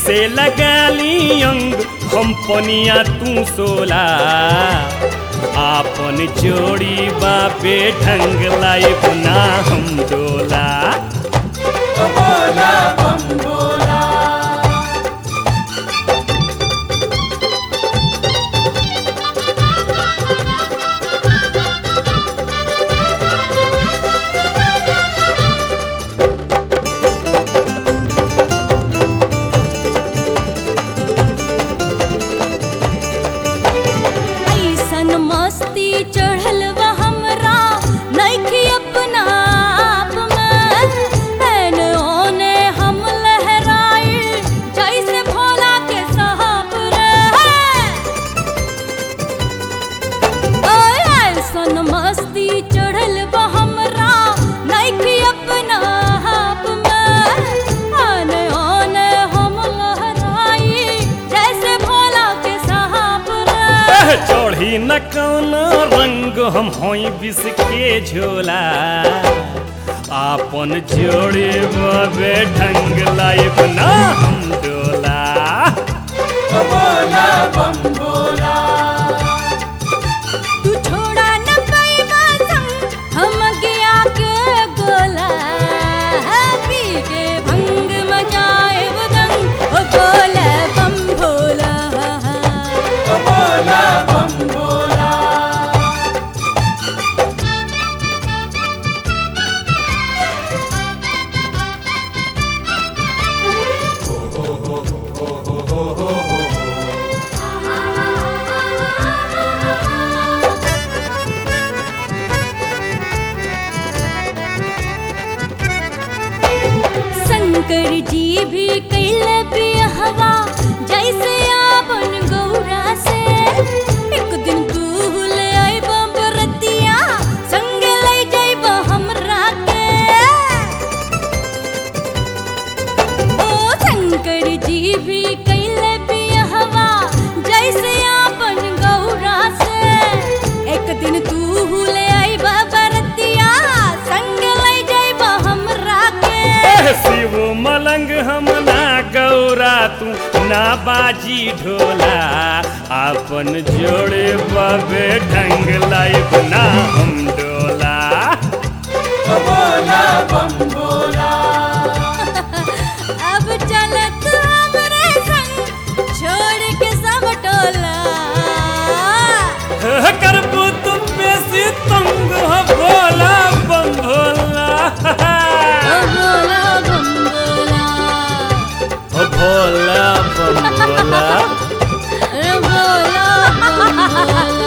से लगाली अंग हम पनिया तू सोला आपन जोड़ी बाबे ढंग लाइब ना हम डोला बोला बम बोला ऐसन मस्ती चढ़ल बा हमरा नइखे अपना आप में एने ओने हम लहराई जैसे भोला के साहब रे ओए ऐसन मस्ती चढ़ल बा हमरा नइखे अपना आप में आने ओने हम लहराई जैसे भोला के साहब रे एह, चढ़ी न कौन रंग हम होई बिस के झोला आपन जोड़ी बाबे ढंग लाइब ना हम डोला बोला बम बोला तू छोड़ा न पैबा संग हम गया के गोला पी के भंग मचाए दंग ओ बोला बम भोला बोला बम बोला शंकर जी भी कैल बिहवा जैसे आपन गौरा से एक दिन तू ले आइब बरतिया संग ले जाइब हमरा के ओ शंकर जी भी कैल बिहवा जैसे आपन गौरा से एक दिन तू ले आइब बरतिया संग ले जाइब हमरा के एह, शिव मलंग हम ना गौरा तू ना बाजी ढोला आपन जोड़े बाबे ढंग लाइब ना हम डोला बोला बम बोला अब चलत हमरे संग छोड़ के सब टोला एह, करबू तुम बेसी तंग हो भोला बम भोला ओ भोला बम भोला ओ भोला बम भोला ओ भोला बम भोला